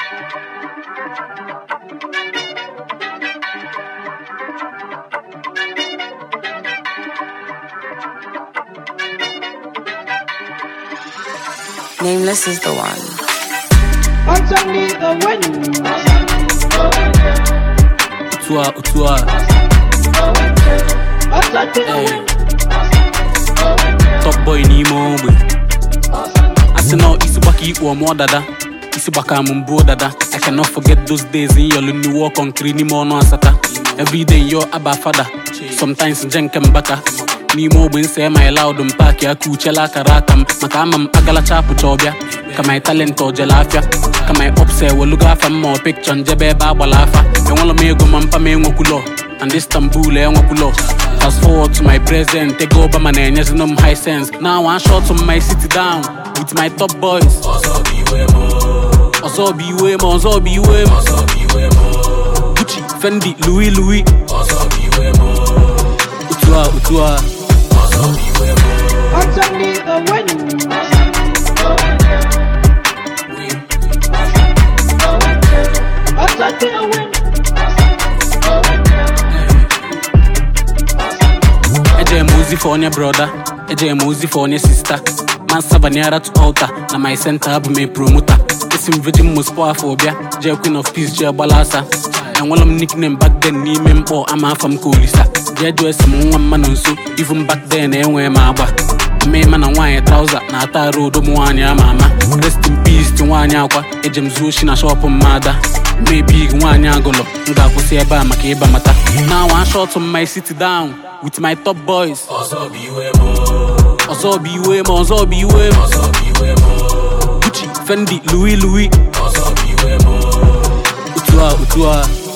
Nameless is the one. Underneath the wind. Utua, utua, Underneath the Hey. wind. top boy n'ime ogbe asị na isi gbaka ikpu ọmụọ dada isi gbaka m mbụ dada I cannot forget those days in yọlụ n'iwu ọkọnkiri n'ime ọnụ asata everyday yo aba fada sometimes nje nke mbaka n'ime ogbe nse my loud m paaki aka uchela akara aka m maka ama m agalacha apụcha ọbịa ka my talent ojele afịa ka my ups ewelugo afa m ma ọ pikchọ njebe ebe agbala afa enwela m ego ma mpa m enwekwulo and Istanbul enwekwulo Fast forward to my present, ego Obama na-enyezinu m high sense. Now one shot to my city down with my top boys. Ọzọ bụ iwe m, ọzọ bụ iwe m. Gucci, Fendi, Louis Louis. Otu a, otu a. Underneath the wind. Underneath the wind. Eje m ozi for onye broda, eje m ozi for onye sista. Man Savaniara to altar, na my center abụ m promoter. Esi m Virgin Mospo afọ ọbịa, jee Queen of Peace jee gbalasa. Enwela m nickname back then n'ime mkpọ ama afa m ka olisa. Jee jụọ esi m nwa mma nọ nso, even back then enwee m agba. Mmema na nwaanyị trauza na-ata arụ odo m nwaanyị ama ama. Rest in peace ti nwaanyị akwa, eje m zuo oshi na shọpụ mmada. Maybe nwaanyị agụlọ, m ga-akwụsị ebe a maka ịba mata. Now one shot on my city down with my top boys. ọzọ bụ iwe m ọzọ bụ iwe m Gucci, Fendi, Louis Louis otu a otu a